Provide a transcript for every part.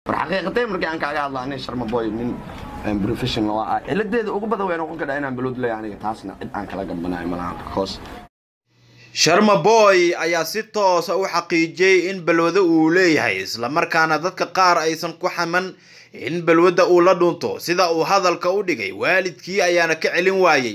war xaqiiqatay markii aan kaaga hadla nin sharma boy nin professional ah ciladeeda ugu badan way noqon kadhaa inaan balod leeyahay aniga taasna cid aan kala gabanayo malaha because sharma boy ayaa si toosa u xaqiijiyey in balwado uu leeyahay islamarkaana dadka qaar aysan ku xaman in balwadda uu la dhunto sida uu hadalka u dhigay waalidkii ayaana ka celin waayey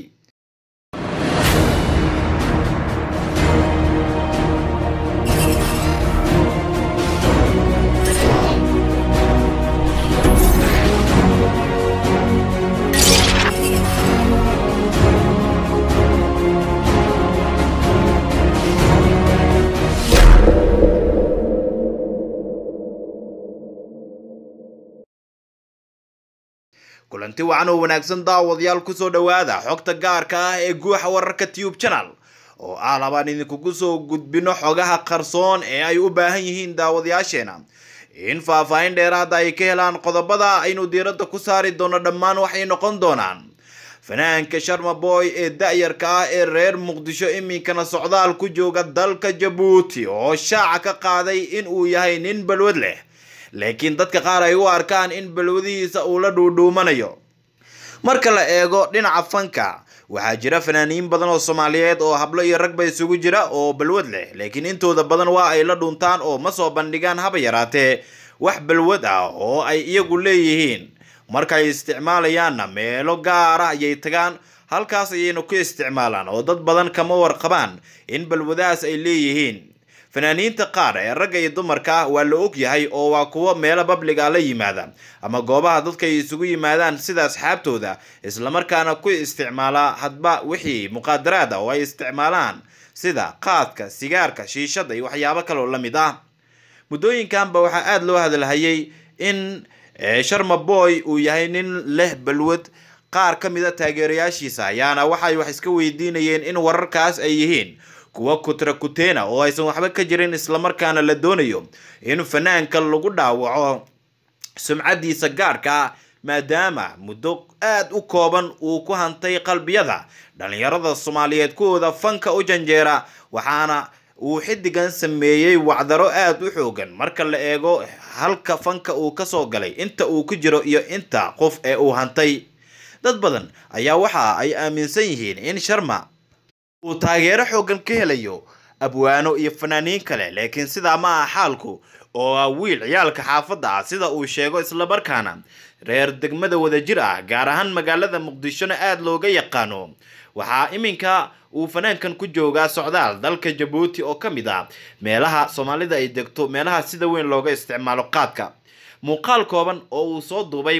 kulanti wacan oo wanaagsan daawadayaal kusoo dhowaada xogta gaarka ah ee guuxa wararka tube channel oo ah labaan idinkugu soo gudbino xogaha qarsoon ee ay u baahan yihiin daawadayaasheena in faahfaahin dheeraada ay ka helaan qodobada aynu diiradda ku saari doono dhammaan waxay noqon doonaan fanaanka sharma boy ee da-yarka ah ee reer muqdisho iminkana socdaal ku jooga dalka jabuuti oo shaaca ka qaaday in uu yahay nin balwad leh laakiin dadka qaar ay u arkaan in balwadihiisa uu la dhuudhuumanayo marka la eego dhinaca fanka waxaa jira fanaaniin badan oo soomaaliyeed oo hablo iyo ragba isugu jira oo balwad leh laakiin intooda badan waa ay la dhuntaan oo ma soo bandhigaan haba yaraatee wax balwad ah oo ay iyagu leeyihiin markay isticmaalayaanna meelo gaara ayay tagaan halkaas ayayna ku isticmaalaan oo dad badan kama warqabaan in balwadahaas ay leeyihiin fanaaniinta qaar ee ragga iyo dumarka ah waa la og yahay oo waa kuwo meelo babliga la yimaada ama goobaha dadka ay isugu yimaadaan sida asxaabtooda islamarkaana ku isticmaala hadba wixii muqaadaraad ah oo ay isticmaalaan sida qaadka sigaarka shiishada iyo waxyaabo kaloo la mid ah muddooyinkanba waxaa aada loo hadalhayay in sharma boy uu yahay nin leh balwad qaar ka mid a taageerayaashiisa ayaana waxay wax iska weydiinayeen in wararkaas ay yihiin kuwa kutra kuteena oo aysan waxba ka jirin islamarkaana la doonayo in fanaanka lagu dhaawaco sumcadiisa gaarka ah maadaama muddo aada u kooban uu ku hantay qalbiyada dhalinyarada soomaaliyeed kuwooda fanka u janjeera waxaana uu xidigan sameeyey wacdaro aada u xoogan marka la eego halka fanka uu kasoo galay inta uu ku jiro iyo inta qof ee uu hantay dad badan ayaa waxa ay aaminsan yihiin in sharma uu taageero xoogan ka helayo abwaano iyo fanaaniin kale laakiin sidaa ma aha xaalku oo ah wiil ciyaalka xaafadda ah sida uu sheego islamarkaana reer degmada wadajir ah gaar ahaan magaalada muqdishona aada looga yaqaano waxaa iminka uu fanaankan ku joogaa socdaal dalka jabuuti oo ka mid ah meelaha soomaalida ay degto meelaha sida weyn looga isticmaalo qaadka muuqaal kooban oo uu soo duubay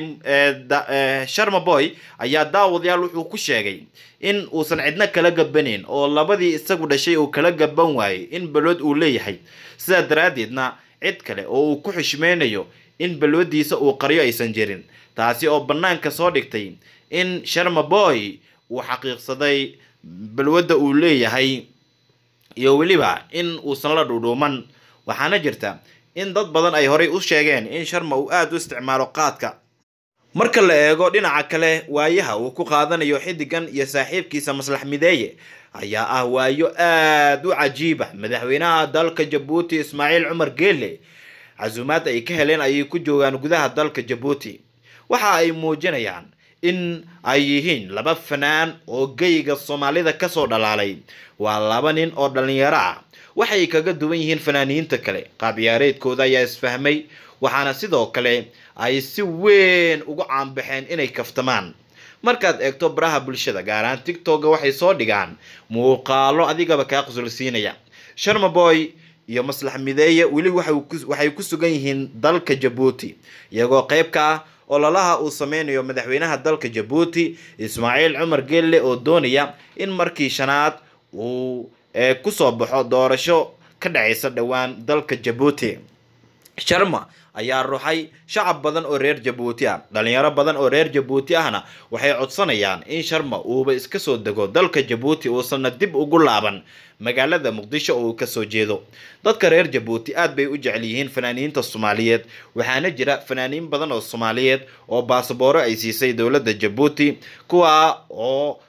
sharma boy ayaa daawadayaal wuxuu ku sheegay in uusan cidna kala gabaneyn oo labadii isagu dhashay uu kala gaban waayey in balwad uu leeyahay sidaa daraaddeedna cid kale oo uu ku xishmeynayo in balwadiisa uu qaryo aysan jirin taasi oo bannaanka soo dhigtay in sharma boy uu xaqiiqsaday balwadda uu leeyahay iyo weliba in uusan la dhuudhuuman waxaana jirta in dad badan ay horay u sheegeen in sharma uu aada u isticmaalo qaadka marka la eego dhinaca kale waayaha uu ku qaadanayo xidigan iyo saaxiibkiisa maslax mideeye ayaa ah waayo aada u cajiiba madaxweynaha dalka jabuuti ismaaciil cumar geele casuumaad ay ka heleen ayay ku joogaan gudaha dalka jabuuti waxa ay muujinayaan in ay yihiin laba fanaan oo geyga soomaalida kasoo dhalaalay waa laba nin oo dhalinyaro ah waxay kaga duwan yihiin fanaaniinta kale qaab ciyaareedkooda ayaa isfahmay waxaana sidoo kale ay si weyn ugu caanbaxeen inay kaftamaan markaad eegto baraha bulshada gaar ahaan tictokga waxay soo dhigaan muuqaalo adigaba kaa qusulsiinaya sharma boy iyo maslax mideeye weli waxay ku sugan yihiin dalka jabuuti iyagoo qeyb ka ah ololaha uu sameynayo madaxweynaha dalka jabuuti ismaaciil cumar gelle oo doonaya in markii shanaad uu kusoo baxo doorasho ka dhacaysa dhowaan dalka jabuuti sharma ayaa ruxay shacab badan oo reer jabuuti ah dhalinyaro badan oo reer jabuuti ahna waxay codsanayaan in sharma uuba iska soo dego dalka jabuuti uusanna dib ugu laaban magaalada muqdisho oo uu kasoo jeedo dadka reer jabuuti aad bay u jecel yihiin fanaaniinta soomaaliyeed waxaana jira fanaaniin badan oo soomaaliyeed oo baasabooro ay siisay dowladda jabuuti kuwa oo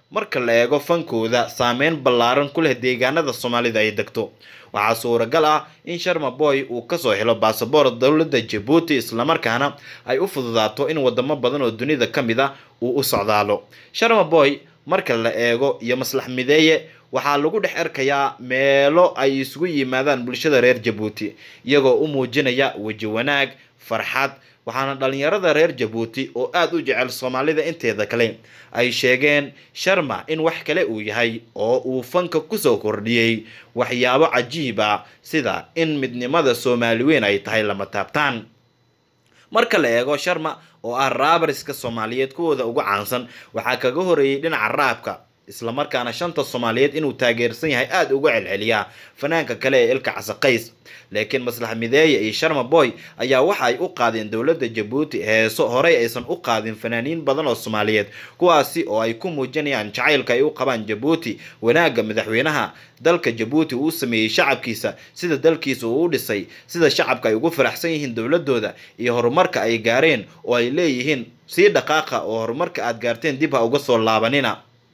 marka la eego fankooda saameyn ballaaran ku leh deegaanada soomaalida ay degto waxaa suuragal ah in sharma boy uu kasoo helo baasaboor dowladda jabuuti islamarkaana ay u fududaato in wadamo badan oo dunida ka mid a uu u socdaalo sharma boy marka la eego iyo maslax mideeye waxaa lagu dhex arkayaa meelo ay isugu yimaadaan bulshada reer jabuuti iyagoo u muujinaya weji wanaag farxad waxaana dhalinyarada reer jabuuti oo aada u jecel soomaalida inteeda kale ay sheegeen sharma in wax kale uu yahay oo uu fanka kusoo kordhiyey waxyaabo cajiib ah sida in midnimada soomaali weyn ay tahay lama taabtaan marka la eego sharma oo ah raabariska soomaaliyeed kuwooda ugu caansan waxaa kaga horeeyey dhinaca raabka islamarkaana shanta soomaaliyeed inuu taageersan yahay aada uga celceliyaa fanaanka kale ee ilka casaqays laakiin maslax mideeye iyo sharma boy ayaa waxa ay u qaadeen dowladda jabuuti heeso horey aysan u qaadin fanaaniin badan oo soomaaliyeed kuwaasi oo ay ku muujinayaan jacaylka ay u qabaan jabuuti wanaagga madaxweynaha dalka jabuuti uu sameeyey shacabkiisa sida dalkiisa uu u dhisay sida shacabka ay ugu faraxsan yihiin dowladooda iyo horumarka ay gaareen oo ay leeyihiin sii dhaqaaqa oo horumarka aad gaarteen dib ha uga soo laabanina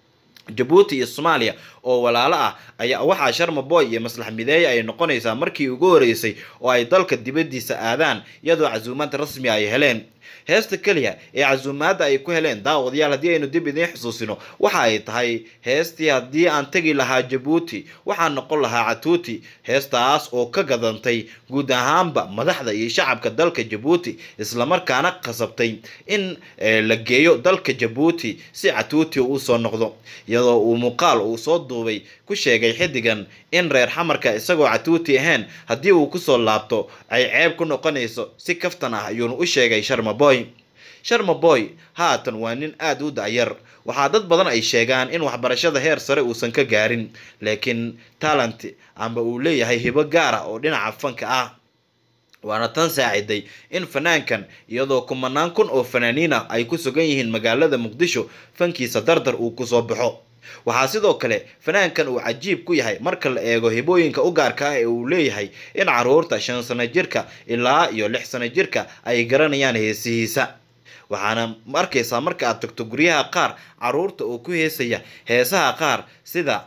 jabuuti iyo soomaaliya oo walaalo ah ayaa waxaa sharma boy iyo maslax mideeye ay noqonaysaa markii ugu horeysay oo ay dalka dibaddiisa aadaan iyadoo casuumaad rasmi ay heleen heesta keliya ee casuumaadda ay ku heleen daawadayaal haddii aynu dib idiin xusuusino waxa ay tahay heestii haddii aan tegi lahaa jabuuti waxaan noqon lahaa catuuti heestaas oo ka gadantay guud ahaanba madaxda iyo shacabka dalka jabuuti islamarkaana qasabtay in la geeyo dalka jabuuti si catuuti uu usoo noqdo iyadoo uu muuqaal uu soo duubay ku sheegay xidigan in reer xamarka isagoo catuuti ahayn haddii uu kusoo laabto ay ceeb ku noqonayso si kaftan ah ayuuna u sheegay sharma boy sharma boy haatan waa nin aada u dacyar waxaa dad badan ay sheegaan in waxbarashada heer sare uusan ka gaarin laakiin talent amba uu leeyahay hibo gaar ah oo dhinaca fanka ah waana tan saaciday in fanaankan iyadoo kumanaan kun oo fanaaniin ah ay ku sugan yihiin magaalada muqdisho fankiisa dardar uu kusoo baxo waxaa sidoo kale fanaankan uu cajiib ku yahay marka la eego hibooyinka u gaarka ah ee uu leeyahay in caruurta shan sano jirka ilaa iyo lix sano jirka ay garanayaan heesihiisa waxaana arkaysaa marka aad tagto guryaha qaar caruurta oo ku heesaya heesaha qaar sida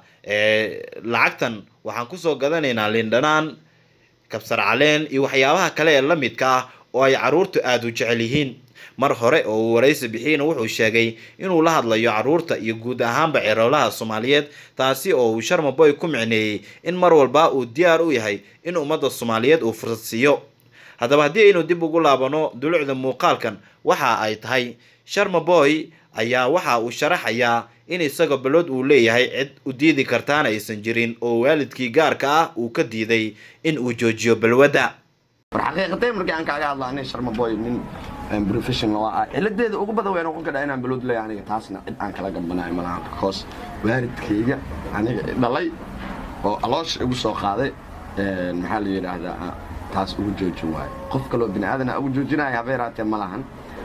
lacagtan waxaan kusoo gadanaynaa lindhanaan kabsar caleen iyo waxyaabaha kale ee la midka ah oo ay caruurtu aada u jecel yihiin mar hore oo uu waraysi bixiyeyna wuxuu sheegay inuu la hadlayo caruurta iyo guud ahaanba ceroolaha soomaaliyeed taasi oo uu sharma boy ku micneeyey in mar walba uu diyaar u yahay in ummadda soomaaliyeed uu fursad siiyo haddaba haddii aynu dib ugu laabano dulucda muuqaalkan waxa ay tahay sharma boy ayaa waxa uu sharaxayaa in isaga balood uu leeyahay cid u diidi kartaana aysan jirin oo waalidkii gaarka ah uu ka diiday in uu joojiyo balwadda war xaqiiqatay markii aan kaaga hadla nin sharma boy nin professional ah ciladeeda ugu badan way noqon kadhaa inaan balood leeyahay aniga taasna cid aan kala gambanayo malaha because waalidkayga aniga dhalay oo aloosha igu soo qaaday maxaa la yidhaahdaa taas ugu joojin waayo qof kaloo bini aadan ugu joojinaya haba yaraatee ma lahan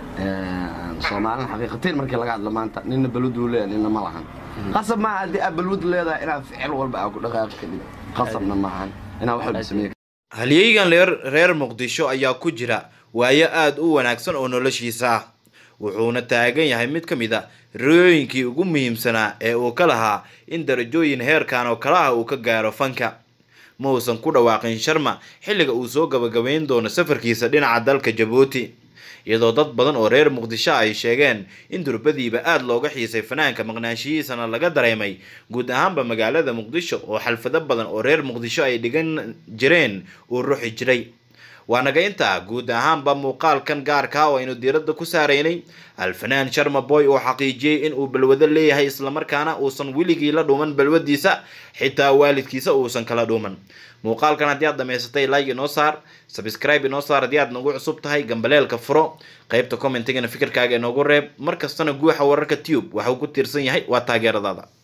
soomaalina xaqiiqateen markii laga hadla maanta nina balwad uu leeyahay nina ma lahan qasab maaha haddii aad balwad leedahay inaad ficil walba aa ku dhaqaaqi kadib qasabna maahan inaad wax walba sameey halyeygan reer reer muqdisho ayaa ku jira waayo aada u wanaagsan oo noloshiisa ah wuxuuna taagan yahay mid ka mid a riyooyinkii ugu muhiimsanaa ee uu ka lahaa in darajooyin heerkan oo kale ah uu ka gaaro fanka ma uusan ku dhawaaqin sharma xilliga uu soo gabagabayn doono safarkiisa dhinaca dalka jabuuti iyadoo dad badan oo reer muqdisho ay sheegeen in durbadiiba aada looga xiisay fanaanka maqnaanshihiisana laga dareemay guud ahaanba magaalada muqdisho oo xalfado badan oo reer muqdisho ay dhigan jireen uu ruxi jiray waa naga intaa guud ahaanba muuqaalkan gaarka oo aynu diiradda ku saaraynay alfanaan sharma boy oo xaqiijiyey in uu balwado leeyahay islamarkaana uusan weligii la dhuuman balwadiisa xitaa waalidkiisa uusan kala dhuuman muuqaalkan haddii aad dhamaysatay like inoo saar subscribe inoo saar haddii aad nagu cusub tahay gambaleelka furo qaybta commentigana fikirkaaga inoogu reeb mar kastana guuxa wararka tube waxuu ku tiirsan yahay waa taageeradaada